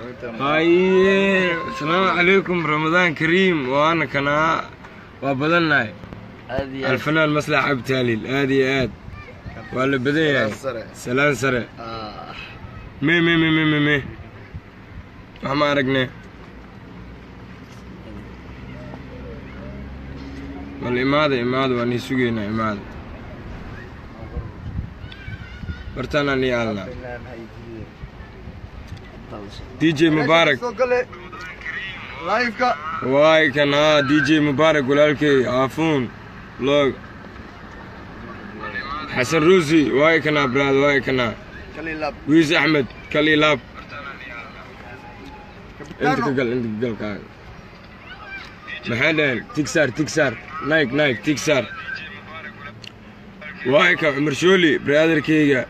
haye asalaamu calaykum ramadaan kariim waana kanaa waa badannahay aad iyo aad alfanaan maslax cabditaaliil aad iyo aad waa la badan yahay sare. salaan sare Ah, me me me me me me wax ma aragne bal imaada imaada waan ii sugaynaa imaada bartaanaan ii aalnaa d j mubaarak soo gale live-ka waay kan haa d j mubaarak walaalkey aafuun loog xasan ruusi waay kanaa braad waay kanaa kali lab wiis axmed kali laab inta ka gal inta ka gal kaaga maxay dhaheen tigsaar tigsaar nayg nayg tigsaar waay ka cumar shooli braadarkeyga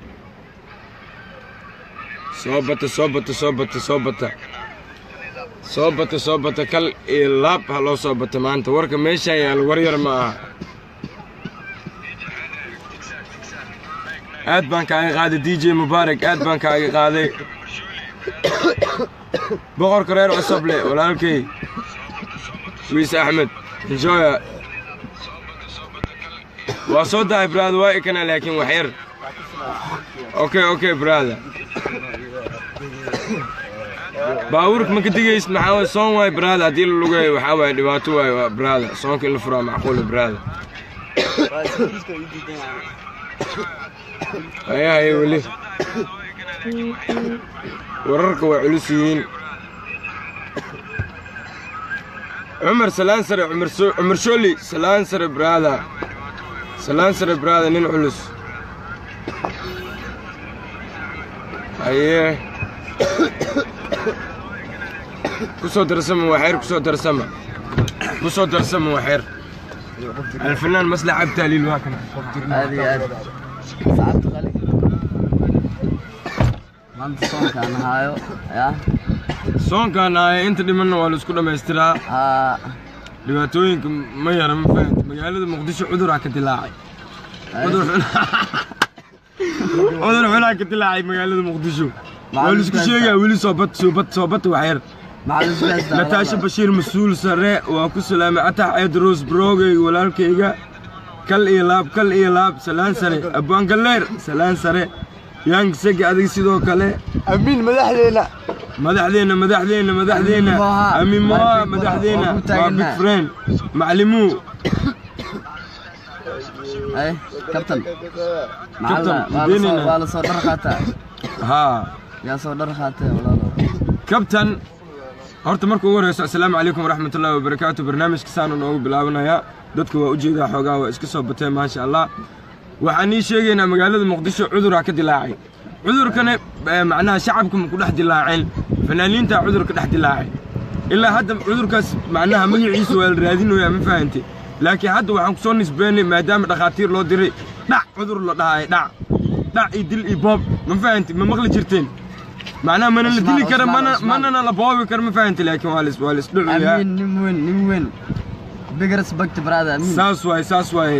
soo bata soo bata soo bata soo bata soo bata soo bata kal iyo laab ha loo soo bata maanta warka meeshaan yaal war yar ma aha aad baan kaaga qaaday d j mubaarak aad baan kaaga qaaday boqorka reer cusuble walaalkey wiis axmed enjoya waa soo dahay brother waa ikana laakiin wax yar okay okay brother baabuurka ma ka digaysid maxaa waay soon waay brother haddii la lugayo waxaa waay dhibaato waay waa brother soonka in la furaa macquula brother haya haya weli wararka waa culus yihiin cumar salaan sare cumar so- cumar shooli salaan sare brada salaan sare brada nin culus haye ku soo darsama waxyar ku soo darsama ku soo darsama waxyar alfanaan maslax abtaaliil waa kana aad iyo aad saacabta qali maanta soonkaan haayo ya soonkaan ahay inta dhimanna waa la isku dhammaystiraa haa dhibaatooyinka ma yara ma fahanta magaalada muqdisho cuduraa ka dilaacay cudur xun- cudur xunaa ka dilaacay magaalada muqdisho waa la isku sheegaa weli soobad soobad soobata waxyar maxaa isku haystaa nataasha bashiir mas-uul sare waa ku salaamay atax edros brogeyga walaalkayga kal iyo laab kal iyo laab salaan sare abwaan galleer salaan sare yaang sega adig sidoo kale amiin madaxdeena madaxdeena madaxdeena madaxdeena Amiin Moha. amiin moha Waa madaxdeena ku waa taaganaa. big friend maclimuu ay kabtan Kabtan, maxaa waa la deenayna. soo waa la soo dhar qaataa haa yaa soo dhar qaatay walaalo kabtan horta marka ugu horeyso assalaamu calaykum waraxmatullaahi wabarakaatu barnaamijka saanu noogu bilaabanayaa dadka waa ujeedaa xoogaa waa iska soo bateen maasha allah waxaan ii sheegaynaa magaalada muqdisho cuduraa ka dilaacay cudurkana eh, macnaha shacabka ma ku dhex dilaaceen fanaaniintaa cudurka dhex dilaacay ilaa hadda cudurkaas macnaha magaciisa waa la raadinoyaa ma fahante laakiin hadda waxaan ku soo nisbeynay maadaama dhakhaatiir loo diray dhac cudur la dhahay dhac dhac iyo dil iyo boob ma fahante ma maqli jirteen macnaha mana la dili Usmaan, kara Usmaan, mana Usmaan. manana la boobi karo ma fahante laakiin waa lis waa lis dhucuyaa amiin nin weyn nin weyn big respect brother amiin saas waaye saas waaye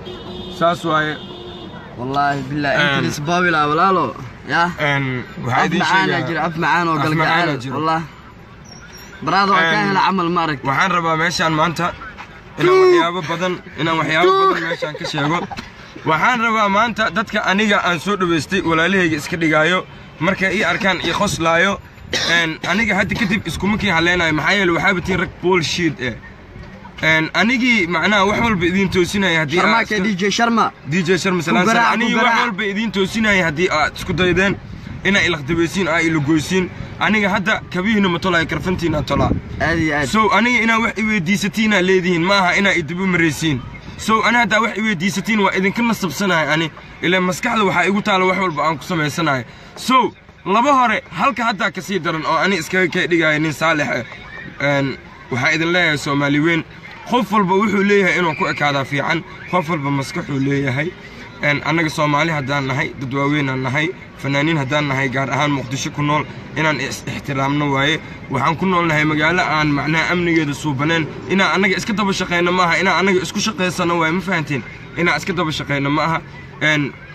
saas waaye wallaahi billahi Een. inta isbaawila walaalo ya Een, waxaa af idiin macaana jira sheegaa af macaan oo Af macaana galgacaal jiro. wallah brother waa ka Een. hela camal ma aragti waxaan rabaa meeshaan maanta inaan waxyaabo badan inaan waxyaabo badan meeshaan ka sheego waxaan rabaa maanta dadka aniga aan soo dhawaystay walaalahayga iska dhigaayo markay ii arkaan ii qoslaayo een, aniga hadda kadib iskuma kii haleynayo maxaa yeele waxaaba tiin rag bullshit eh Een, anigii macnaha wax walba idiin toosinaya haddii aad sharmaaka iska- dj sharma dj sharma salaan Ku garaac, sare ku anigii wax garaac. walba idiin toosinaya haddii aad isku daydeen inaa ilaqdabaysiin aa ilagoysiin aniga hadda kabihiina ma tolaayo karfantiina tolaa aad iyo aad sow aniga inaa wax iweydiisatiinaa leedihiin ma aha inaa idiba maraysiin sow ani haddaa wax iweydiisatiin waa idinka nasabsanahay ani ilaa maskaxda waxaa igu taala wax walba aan ku samaysanahay sow laba hore halka haddaa ka sii daran oo ani iskaga kay dhigaya nin saalix ah Een, waxaa idin leeyahay soomaali weyn qof walba wuxuu leeyahay inuu ku ekaadaa fiican qof walba maskaxuu leeyahay Een, annaga soomaali haddaan nahay dad waaweynaan nahay fanaaniin haddaan nahay gaar ahaan muqdisho ku nool inaan is ixtiraamno waaye waxaan ku nool nahay magaalo aan macnaha amnigeeda suubaneen inaan annaga iska daba shaqayno maaha inaan annaga isku shaqaysano waaye ma fahanteen inaan iska daba shaqayno ma aha Een,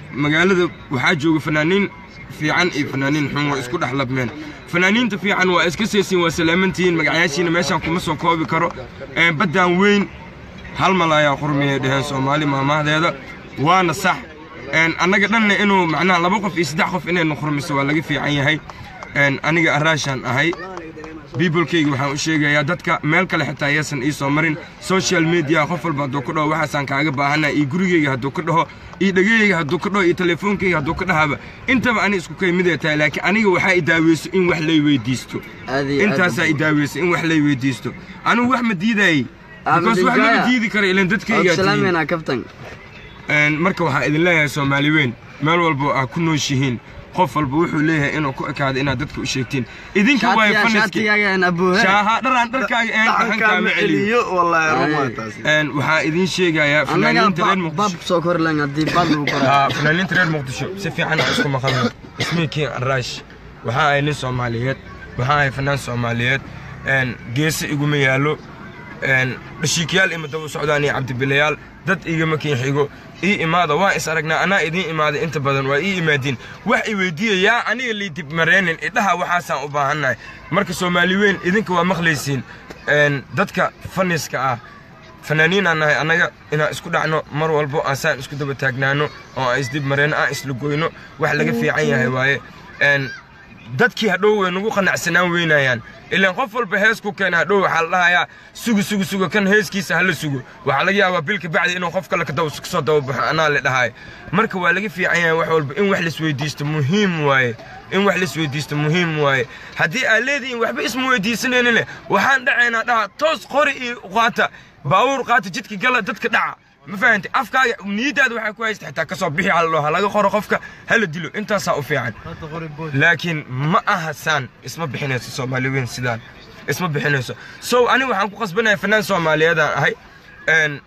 magaalada waxaa jooga fanaaniin fiican iyo fanaaniin xun waa isku dhex labmeen fanaaniinta fiican waa iska seesiin waa salaamantihiin magacayaashiina meeshaan kuma soo koobi karo Een, baddaan weyn hal mal ayaa qurmiyay dheheen soomaali maamahdeeda waana sax Een, annaga dhanna inuu macnaha laba qof iyo saddex qof inaynu qurmiso waa laga fiican yahay Een, aniga araashaan ahay biibolkayga waxaan u sheegayaa dadka meel kale xitaa ayaysan ii soo marin social media qof walba hadduu ka dhaho waxaasaan kaaga baahanaa iyo gurigayga hadduu ka dhaho iyo dhegahayga hadduu ka dhaho iyo telefoonkayga hadduu ka dhahaba intaba ani isku kay miday tahay laakiin aniga waxaa i daaweyso in wax lay weydiisto aad iyo aad intaasaa i daaweyso in wax lay weydiisto anigu wax ma diidayay Ah, because wax Madinkaya. lama diidi kara ilan dadkaygaa tihiin salaameynaa kabtan Een, marka waxaa idin leeyahay soomaali weyn meel walba aa ku nooshihiin qof walba wuxuu leeyahay inuu ku ekaado inaad dadka u sheegtiin idinka waay shaatiga faniski shaatigaaga aan abuuhe shaaha dharaan dharkaaga een dhaxan kaama celiyo wallaahi Ay. ruma taas Een, waxaa idin sheegayaa annaga fanaaniinta reer bab bab muqdisho soo kori lahayn haddii bad lagu koraa Haa, fanaaniinta reer muqdisho si fiican aan isku maqalno ismii king araash waxaa ahay nin soomaaliyeed waxaa ahay fanaan soomaaliyeed Een, geese iguma yaallo Een, dhashiikayaal ima daba socdaan iyo cabdibilayaal dad igama kiin xigo ii imaada waan is aragnaa anaa idiin imaaday inta badan waa ii imaadiin wax i weydiiya yaa aniga lii dib mareenin idhaha waxaasaan u baahannahay marka soomaali weyn idinka waa maqlaysiin Een, dadka faniska ah fanaaniinaan nahay annaga inaan isku dhacno mar walbo aan saan isku daba taagnaano oo aan isdib mareenno aan isla goyno wax laga fiican yahay waaye Een, dadkii hadhow way nagu qanacsanaan weynayaan ilaan qof walba hees ku keena hadhow waxaa la dhahayaa sugu sugu sugo kan heeskiisa hala sugo waxaa laga yaabaa bilka bacdi inuu qof kale ka daba kasoo dababaxo anaa la dhahay marka waa laga fiican yahay wax walba in wax laisweydiisto muhiim waaye in wax laisweydiisto muhiim waaye haddii aad leedihiin waxba isma weydiisanaynin waxaan dhacaynaa dhaha toos qori iyo qaata baabuur qaata jidka gala dadka dhaca ma fahantay afkaaga niyadaada waxaa ku haysta xitaa kasoo bixi hallo ha laga qoro qofka hala dilo intaasaa u fiican laakiin ma aha saan isma bixinayso soomaali weyn sidaan isma bixinayso so ani waxaan ku qasbanahay fanaan soomaaliyeedaan ahay Een,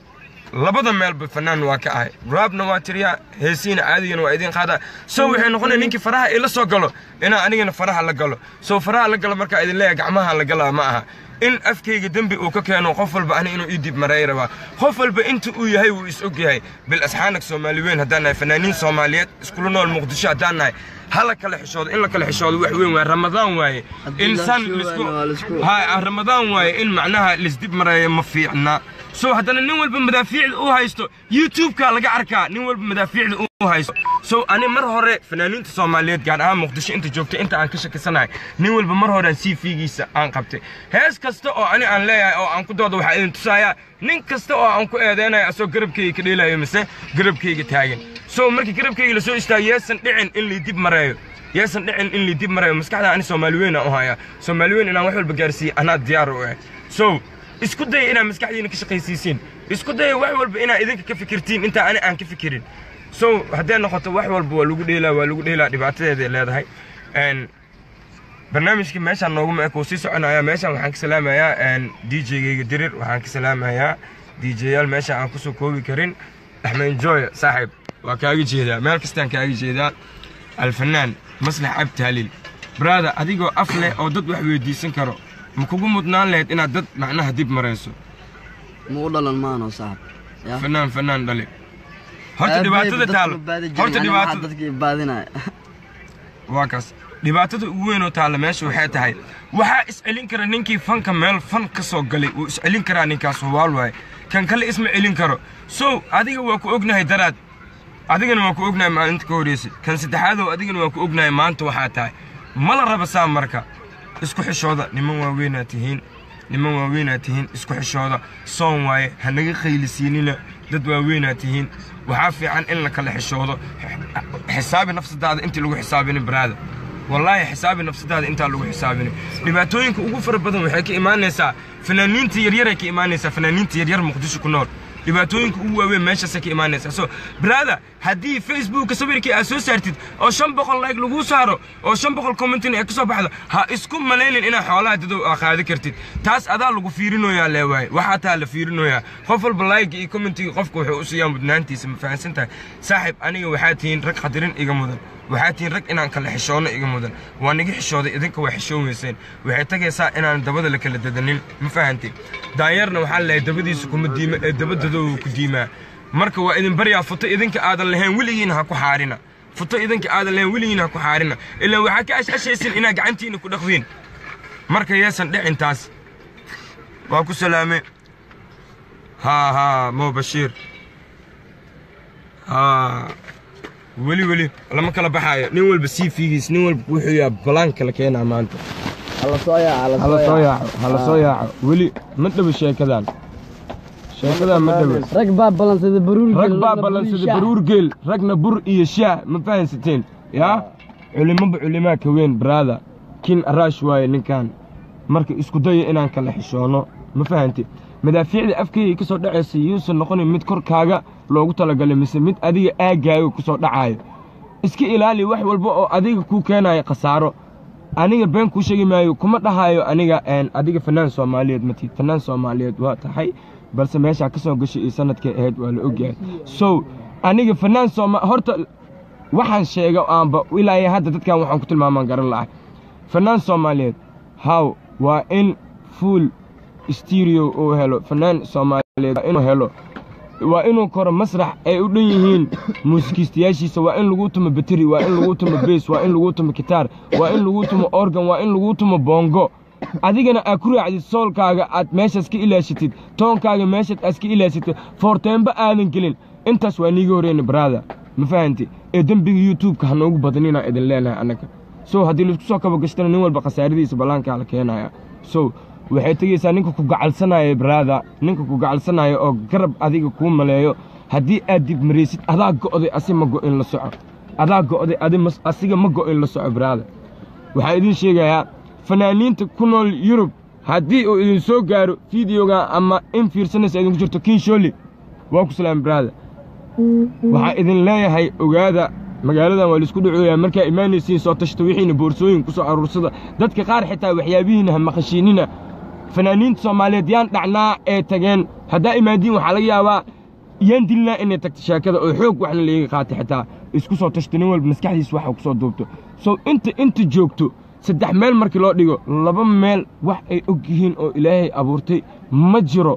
labada meelba fanaan waa ka ahay raabna waa tiriyaa heesiina caadigana waa idiin qaadaa so waxay noqonaya ninkii faraha ila soo galo inaan anigana faraha la galo so faraha la galo markaa idin leeyahay gacmaha la galaa ma aha in afkayga dembi uu ka keeno qof walba ani inuu ii dib mareey rabaa qof walba inta uu yahay wuu is og yahay bil asxaanak soomaali weyn haddaan nahay fanaaniin soomaaliyeed iskula nool muqdisho haddaan nahay hala kala xishoodo in la kala xishoodo wax weyn waaye ramadaan waaye Haddii in la san xishoodo lisku waa lisku- ha ramadaan waaye in macnaha lisdib mareeyo ma fiicna so haddana nin walba madaafiicda u haysto youtube-ka laga arkaa nin walba madaafiicda u haysto so ani mar hore fanaaniinta soomaaliyeed gaar ahaan muqdisho inta joogta inta aan ka shakisanahay nin walba mar hore aan c v-giisa aan qabtay hees kasta oo ani aan leeyahay oo aan ku doodo waxaa idin tusayaa nin kasta oo aan ku eedeynayo asoo garabkayga ka dheelayo mise garabkayga taagan so markii garabkayga lasoo istaago yeesan dhicin in lii dib mareeyo yeesan dhicin in lii dib mareeyo maskaxda ani soomaali weyn aan u hayaa soomaali weyn inaan wax walba gaarsiiye anaa diyaar u ah so isku daya inaad maskaxdiina ka shaqaysiisiin isku daya wax walba inaad idinka ka fikirtiin intaa ani aan ka fikirin so haddee noqoto wax walba waa lagu dheelaa waa lagu dheelaa dhibaatadeeday leedahay Een, barnaamijkii meeshaan nooguma eg wuu sii soconayaa meeshaan waxaan ka salaamayaa d j-gayga dirir waxaan ka salaamayaa d j-yaal meesha aan kusoo koobi karin axmed joy saaxiib waa kaaga jeedaa meel kastaan kaaga jeedaa alfanaan maslax cabdi haliil brada adigoo af leh oo dad wax weydiisan karo ma kugu mudnaan lahayd inaad dad macnaha dib marayso ma u dhalan maano saaxib ya fanaan fanaan dhali horta dhibaatada taalo horta dhibaatada dadkii baadinaya waa kaas dhibaatada ugu weyn oo taalla meesha waxay tahay waxaa iscelin kara ninkii fanka meel fan ka soo galay wuu iscelin karaa ninkaas hubaal waaye kan kale isma celin karo so adiga waa ku ognahay daraad adigana waa ku ognahay maalinta ka horreysay kan saddexaadow adigana waa ku ognahay maanta waxaa tahay ma la raba saa marka isku xishooda niman waaweynaa tihiin niman waaweynaa tihiin isku xishooda soon waaye ha naga qaylisiinina dad waaweynaa tihiin waxaa fiican in la kala xishoodo xisaabi nafsadaada intii lagu xisaabini baraada wallaahi xisaabi nafsadaada intaa lagu xisaabini dhibaatooyinka ugu fara badan waxay ka imaanaysaa fanaaniinta yaryaray ka imaanaysaa fanaaniinta yaryar muqdisho ku nool dhibaatooyinka ugu waaweyn meeshaasay ka imaanaysaa so brada haddii facebooka sawirkii aad soo saartid oo shan boqol like laguu saaro oo shan boqol commentin ay ka soo baxdo ha isku malaynin inaad xoolaha dadow aa qaadi kartid taas adaa lagu fiirinoyaa leewaaye waxaa taa la fiirinoyaa qof walba like iyo commentiga qofka wuxuu u siiyaa mudnaantiisa ma fahansan tahay saaxib aniga waxaa tihiin rag qadirin iga mudan waxaa tihiin rag inaan kala xishoono iga mudan waa niga xishooday idinka waa xishoon weyseen waxay tagaysaa inaan dabada la kala dadanin ma fahantin daanyarna waxaa leeyahay dabadiisa kuma diima ee dabadadooda ku diimaa marka waa idin baryaa futo idinka aadan lahayn weligiina ha ku xaarina futo idinka aadan lahayn weligiina ha ku xaarina ilaa waxaa ka ashashaysin inaa gacantiina ku dhaqdiin marka yeesan dhicin taas waa ku salaame haa haa mo bashiir haa weli weli lama kala baxaayo nin walba sii fiigiis nin walba wuxuu yaa balaanka la keenaa maanta hala soo yaaca hala soo yaaco hala soo yaaco weli ma dhabo sheekadan sheekadan ma dhabo rag baa ballansada baruur rag baa ballansada baruur geel ragna bur iyo shaah ma fahansateen yaa culimaba culimaa ka weyn brada kin araash waaye ninkan marka isku daya inaan kala xishoono ma fahante madaafiicda afkeyga ka soo dhacaysa yuusan noqonin mid korkaaga loogu talagalay mise mid adiga aaggaaga ku soo dhacaayo iska ilaali wax walba oo adiga kuu keenayo khasaaro aniga been kuu sheegi maayo kuma dhahaayo aniga adiga fanaan soomaaliyeed matid fanaan soomaaliyeed waa tahay balse meeshaa ka soo gashay iyo sanadkay ahayd waa la ogyahay so aniga fanaan sooma horta waxaan sheega aanba ilaa hadda dadkan waxaan ku tilmaamaan garan lahay fanaan soomaaliyeed haw waa in fuul stereo uu helo fanaan soomaaliyeed waa inuu helo waa inuu koro masrax ay u dhan yihiin muusikiistayaashiisa waa in lagu tumo bateri waa in lagu tumo bees waa in lagu tumo gitaar waa in lagu tumo organ waa in lagu tumo boongo adigana aad ku raacdid soolkaaga aad meeshaas ka ilaashatid toonkaaga meeshaad aad ka ilaashatid foorteenba aadan gelin intaas waa niiga horeyna baraada ma fahanti ee dembiga youtubeka ha noogu badaninaa idin leenahay annaga so haddii laisku soo kaba gashtana nin walba khasaaradiisa ballaankaa la keenaya so waxay tegaysaa ninka ku gacalsanaya baraada ninka ku gacalsanaya oo garab adiga kuu maleeyo haddii aad dib maraysid adaa go'day asi ma go'in la soco adaa go'day asiga ma go'in la soco baraada waxaan idiin sheegayaa fanaaniinta ku nool yurub haddii uu idin soo gaaro fideoga ama in fiirsanaysa idinku jirto kinshooli waa ku salaam baraada waxaa idin leeyahay ogaada magaaladan waa laisku dhacooyaa markaa imaanaysiin soo tashta wixiina boorsooyin ku soo aruursada dadka qaar xitaa waxyaabihiina ha maqashiinina fanaaniinta soomaaliyeed yaan dhacnaa ee tageen haddaa imaadiin waxaa laga yaabaa yaan dilnaa inay tagto sheekada oo xoog waxna layga qaatay xitaa isku soo tashto nin walba maskaxdiisa waxa ku soo duubto sow inta inta joogto saddex meel markii loo dhigo laba meel wax ay og yihiin oo ilaahay abuurtay ma jiro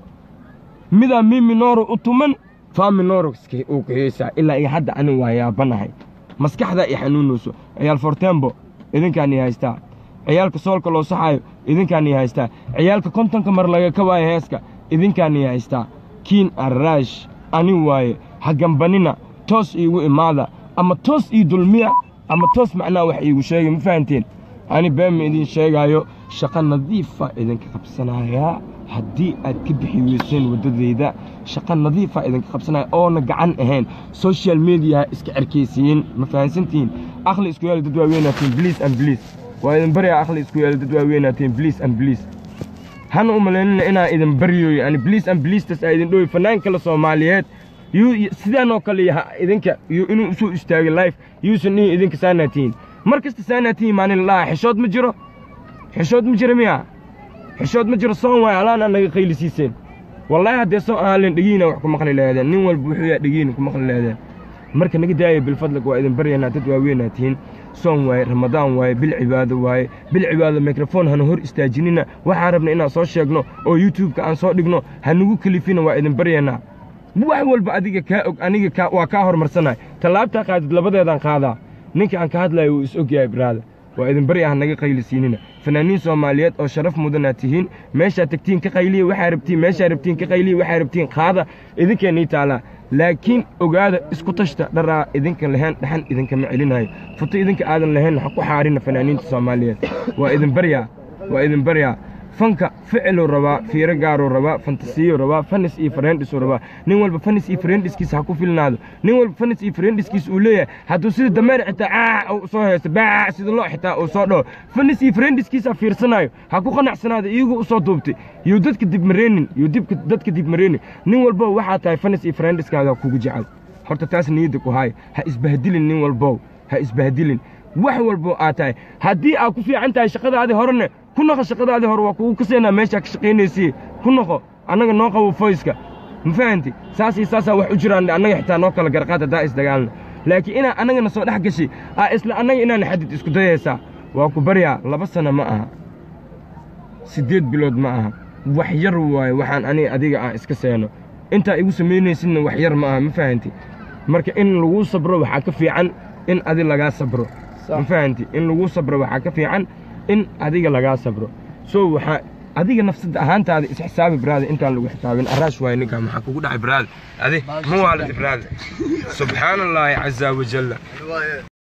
midaa miminoro u tuman faminoroskay uu kaheysaa ilaa iyo hadda anin waa yaabanahay maskaxdaa i xanuunayso ciyaal fortembo idinkaan i haystaa ciyaalka soolka loo saxaayo idinkaan i haystaa ciyaalka kontonka mar laga ka waayo heeska idinkaan i haystaa kiin arraash ani waaye hagambanina toos iigu imaada ama toos ii dulmiya ama toos macnaha wax iigu sheegay ma fahanteen ani beema idiin sheegaayo shaqo nadiifa idinka qabsanayaa haddii aad ka bixi weyseen waddadayda shaqo nadiifa idinka qabsanaya oona gacan ahayn social mediaha iska cerkaysiin ma fahansantihiin akhli isku yaali dad waaweynaatiin bliis an bliis waa idin baryaa akhli isku yaali dad waaweynaatiin bliis an bliis hana u malaynina inaan idin baryoyo ani bliis an bliistas aa idin dhowi fanaan kale soomaaliyeed yuu sidaanoo kale yaha idinka yuu inuu usoo istaagay life yuusan dhihin idinka saanaatiin mar kasta saanaatiin maanin laha xishood ma jiro xishood ma jiro miya xishood ma jiro soon waay alaana naga qaylisiiseen wallaahi haddee soo ahaaleen dhegiina wax ku maqli lahaadeen nin walba wuxuu yaa dhegiina ku maqli lahaadeen marka naga daaya bilfadlag waa idin baryaynaa dad waaweynaa tihiin soon waaye ramadaan waaye bil cibaado waaye bil cibaado mikrofon hana hor istaajinina waxaan rabna inaan soo sheegno oo youtubeka aan soo dhigno hanugu kelifina waa idin baryaynaa wax walba adiga kaa og aniga waa kaa hormarsanay tallaabtaa qaadid labadeedaan qaadaa ninka aan ka hadlayo wuu is ogyahay baraada waa idin barya ha naga qaylisiinina fanaaniin soomaaliyeed oo sharaf mudanaa tihiin meeshaa tagtiin ka qayliya waxaa rabtiin meeshaa rabtiin ka qayliya waxaa rabtiin qaada idinkeenii taalaa laakiin ogaada isku tashta dharaa idinka lahayn dhaxan idinkama celinayo futo idinka aadan lahayn ha ku xaarina fanaaniinta soomaaliyeed waa idin baryaa waa idin baryaa fanka ficiluu rabaa fiiro gaaruu rabaa fantasiyu rabaa fanis iyo farendhisuu rabaa nin walba fanis iyo farendhiskiisa ha ku filnaado nin walba fanis iyo farendhiskiisa uu leeyahay hadduu sida dameer xitaa caac uu soo haysto baac sida loo xitaa uu soo dhaho fanis iyo farendhiskiisa fiirsanayo ha ku qanacsanaado iyaguu u soo duubtay yuu dadka dibmareenin yuu dibka dadka dibmareenin nin walbo waxaa tahay fanis iyo farendhiskaaga kugu jecel horta taas niyadda ku haaya ha isbahdilin nin walbow ha isbahdilin wax walbo aad tahay haddii aad ku fiican tahay shaqadaadii horene ku noqo shaqadaadii hore waa kugu kaseenaa meeshaa ka shaqaynaysiye ku noqo annaga noo qabo foyska ma fahanti saas iyo saasaa wax u jiraan annaga xitaa noo kala garqaad haddaa isdagaalna laakiin inaa annagana soo dhex gashay aa isla annaga inaana xadid isku dayaysaa waa ku baryaa laba sana ma aha siddeed bilood ma aha wax yar waaye waxaan aniga adiga aan iska seeno intaa igu samaynaysidna wax yar ma aha ma fahanti marka in laguu sabro waxaa ka fiican in adi lagaa sabro ma fahanti in laguu sabro waxaa ka fiican in adiga lagaa sabro so waxaa adiga nafsada ahaantaada isxisaabi baraada intaan lagu xisaabin araash waay ninkaa maxaa kugu dhacay baraada adi ma waalid baraada subxaana allaahi caza wajalla